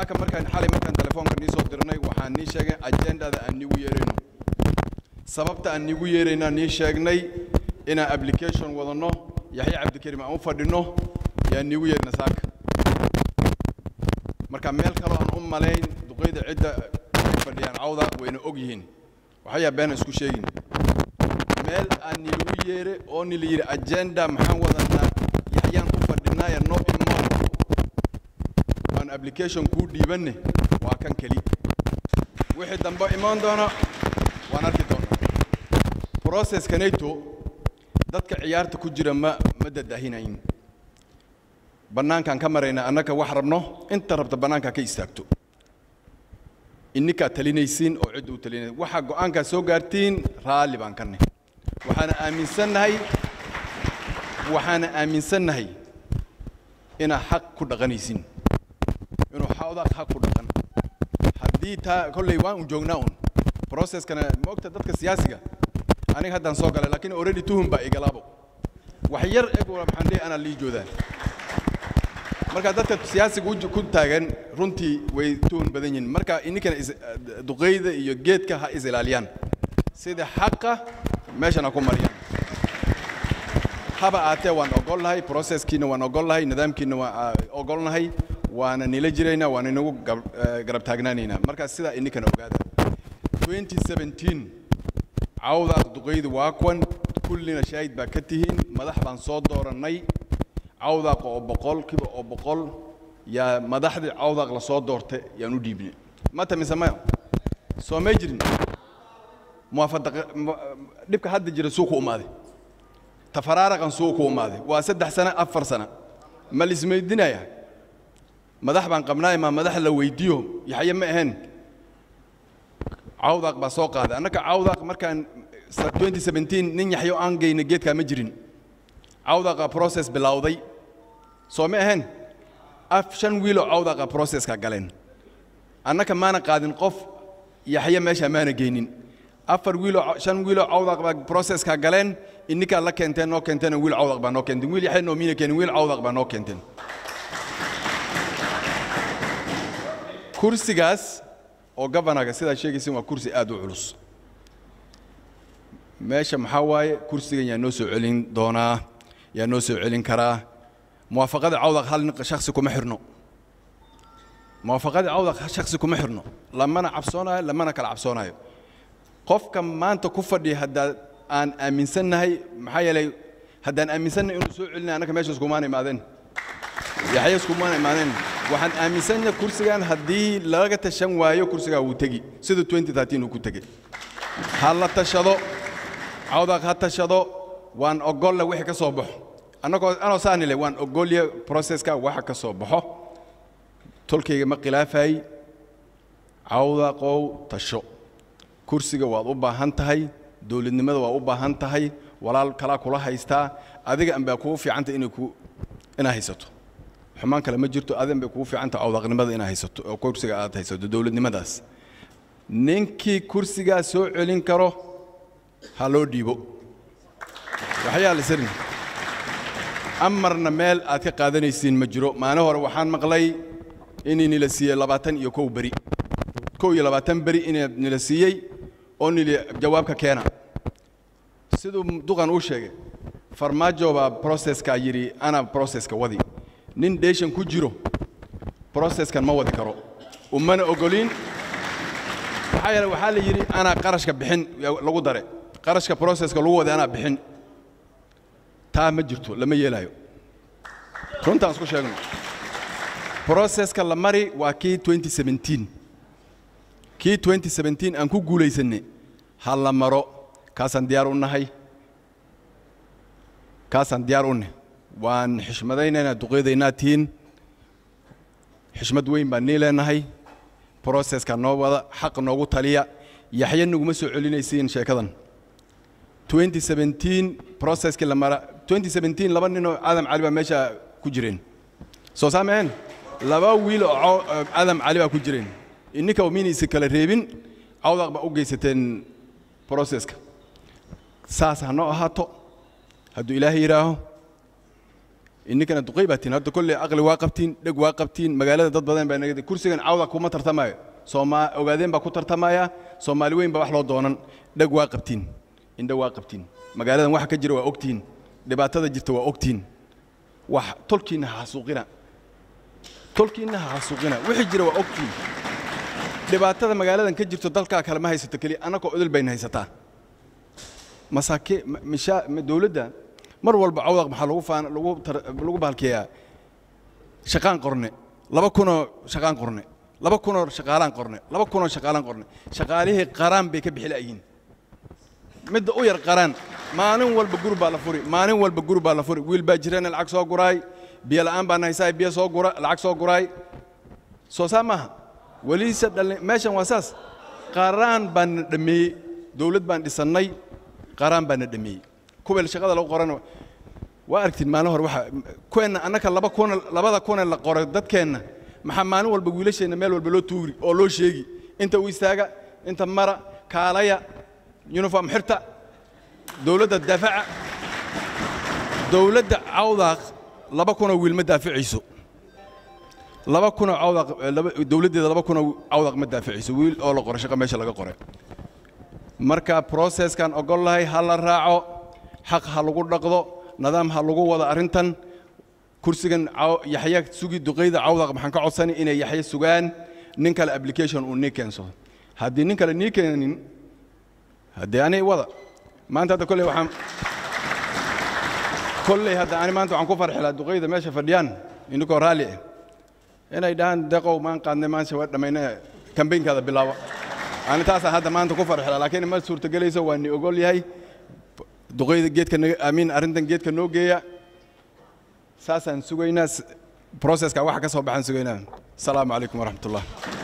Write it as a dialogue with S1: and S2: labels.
S1: saaka markaan xalay markaan telefoonka nii soo dirnay waxaan nii sheegay ajendada aan niigu yeerayno sababta aan niigu yeeraynaa nii sheegnay inaan application wadanno yaxya cabdikarim aan u fadhinno yaan niigu yeerna saaka marka meel kaloo aan u malayn duqeyda cidda ay fadhiyaan cawda wayna og yihiin waxayaa beena isku sheegin meel aan nilagu yeere oo nila yidhi agenda maxaan wadanaa yaxyaan u fadhinaaye no imo aan application kuu dhiibanne waa kan keli wixii dambe imaan doona waan arki doonaa processka nato dadka ciyaarta ku jira ma ma dadahinayn bannaankaan ka marayna annaka wax rabno inta rabta bannaankaa ka istaagto inninkaa talinaysiin oo cidda u talinay waxaa go'aankaa soo gaartiin raalli baan ka nahy waxaana aaminsannahay waxaana aaminsannahay inaa xaq ku dhaqanaysin inuu xawdaaq xaq ku dhaqan haddii taa kolley waan un joognaa un processkana ma ogta dadka siyaasiga aniga haddaan soo galay laakiin already tuhum baa igalaabo wax yar eg maxaan dhihi anaa lii joodaa marka dadka siyaasiga u ku taagan runtii way tuhun badan yihiin marka ininkana duqeyda iyo geedka ha is ilaaliyaan sida xaqa meeshana ku mariyaan haba aatee waan ogolnahay processkiina waan ogolnahay nidaamkiina waan ogolnahay waana nila jiraynaa waana inagu garab taagnaanaynaa marka sidaa ininkana ogaada 2017 cawda duqeyda waa kuwan kullina shaahid baa ka tihiin madax baan soo doorannay cawdaaq oo boqolkiiba oo boqol yaa madaxdii cawdaaq la soo doortay yaan u dhiibnay mata mise maya soo may jirin muwaafadaqa dhibka hadda jira suu ku umaaday tafaraaraqan suu ku umaaday waa saddex sano afar sano ma lismaydinaya madax baan qabnaay maa madax la weydiiyo yaxye ma ahayn cawdaaq baa soo qaaday annaka cawdaaq markaan 2017 nin yaxyo aan geyna geedkaa ma jirin cawdaqa process bilowday soo ma ahayn af shan wiiloo cawdaqa processka galeen annaka maana qaadin qof yaxye meesha maana geynin afar wiiloo shan wiiloo cawdaq baa processka galeen ininkaa la keenteen noo keenteen wiil cawdaq baa noo keenteen wiil yaxye noomiina keenin wiil cawdaq baa noo keenteen kursigaas oo gabanaga sidaa sheegaysin waa kursi aad u culus meesha maxaa waaye kursigan yaa noo soo celin doonaa yaa noo soo celin karaa muwaafaqada cawdaq hal shaksi kuma xirno muwaafaqada cawdaq shaksi kuma xirno lamana cabsoonayo lamana kala cabsoonayo qofka maanta ku fadhiya haddaa aan aaminsannahay maxaa yeelay haddaan aaminsannahay inuu soo celinay annaka meesha iskumaana imaadeen yaxya iskumaana imaadeen waxaan aaminsannahay kursigan haddii laga tashan waayo kursigaa wuu tegi sida 2013 uu ku tegey ha la tashado cawdaq ha tashado waan ogolle wixii ka soo baxo annagoo anoo saanile waan ogolya processka waxa ka soo baxo tolkayga ma khilaafay cawdaqow tasho kursiga waad u baahan tahay dowladnimada waa u baahan tahay walaal kalaa kula haystaa adiga anbaa kugu fiicanta inay ku inaa haysato xumaan kale ma jirto adigan bay kugu fiicanta cawdaqnimada inaa haysato oo kursiga aad haysato dowladnimadaas ninkii kursigaa soo celin karo ha loo dhiibo waxyaa la sirin amarna meel aad ka qaadanaysiin ma jiro maalin hore waxaan maqlay inay nila siiyey labaatan iyo kow beri kow iyo labaatan beri inay nila siiyey oo nili jawaabka keena siduu duqan uu sheegay farmaajo baa processka yidhi ana processka wadi nin dheeshan ku jiro processkan ma wadi karo umana ogolin maxaa yeele waxaa la yidhi anaa qarashka bixin lagu dare qarashka processka lagu waday anaa bixin taa ma jirto lama yeelaayo runtaan isku sheegno processka la mari waa kii 2017 kii 2017 aan ku guulaysanay ha la maro kaasaan diyaar u nahay kaasaan diyaar u nahay waan xishmadaynaynaa duqeedaynaa tihiin xishmad weyn baan nii leenahay processka noo wada xaq noogu taliya yaxya naguma soo celinaysiin sheekadan 2017 processkii la mara 2017 laba ninoo aadam cali baa meesha ku jireen soo saameen laba wiil oo aadam cali baa ku jireen ininka minaysa kala reebin cawdaq baa u geysateen processka saas ha noo ahaato hadduu ilaahay yidhaaho ininkana duqay baa tiin hadda kolley aqli waa qabtiin dheg waa qabtiin magaalada dad badan baa naga kursigan cawda kuma tartamayo sooma ogaadeen baa ku tartamaya soomaali weyn baa wax loo doonan dheg waa qabtiin indho waa qabtiin magaaladan waxa ka jira waa ogtiin dhibaatada jirta waa ogtiin wax tolkiinna ha xasuuqina tolkiinna ha xasuuqina wixii jira waa ogtiin dhibaatada magaaladan ka jirto dalkaa kale ma haysato keliya annagoo odol bayna haysataa masaake mishaa dowladda mar walba cawdaq maxaa lagu faan lagu lagu baalkeeyaa shaqaan qorne laba kunoo shaqaan qorne laba kunoo shaqaalaan qorne laba kunoo shaqaalaan qorne shaqaalihii qaraan bay ka bixi la'yihiin midda u yar qaraan maalin walba guri baa la furi maalin walba guri baa la furi wiil baa jirana lacag soo guraay biyo la'aan baan haysaa biyo soo gura lacag soo guraay soo saa maaha weliise dhalin meeshan waa saas qaraan baan na dhameeyey dowlad baan dhisannay qaraan baan na dhameeyey kuweel shaqada lagu qorana waa aragtiin maalin hore waxa kuweenna annaka laba kuna labada kuna la qoray dadkeenna maxaa maalin walba wiilasheenna meel walba loo tuuri oo loo sheegi inta u istaaga inta mara kaalaya uniform xirta dowladda daafaca dowladda cawdaaq laba kunoo wiil ma daaficayso laba kunoo cawdaaq dowladdeeda laba kunoo cawdaaq ma daaficayso wiil oo la qoray shaqa meesha laga qoray marka processkan ogol lahay ha la raaco xaq ha lagu dhaqdo nidaam ha lagu wada arrintan kursigan yaxya sugi duqayda cawdaq maxaan ka codsani inay yaxya sugaan nin kale application uu nii keensado haddii nin kale nii keenin haddii ani wada maanta hadda kolley waxaan kolley hadda ani maanta waxaan ku farxi lahaa duqayda meesha fadhiyaan inkoo raalli ah inay dhahaan deqow maan qaadnay maanta waa dhammayna kambaynkaada bilaabo ani taasaan hadda maanta ku farxi lahaa laakiin ma suurtagelayso waa ni ogol yahay duqayda geedka amiin arrintan geedka noo geeya saasaan sugaynaa processka waxa ka soo baxaan sugaynaa asalaamu calaykum waraxmat ullah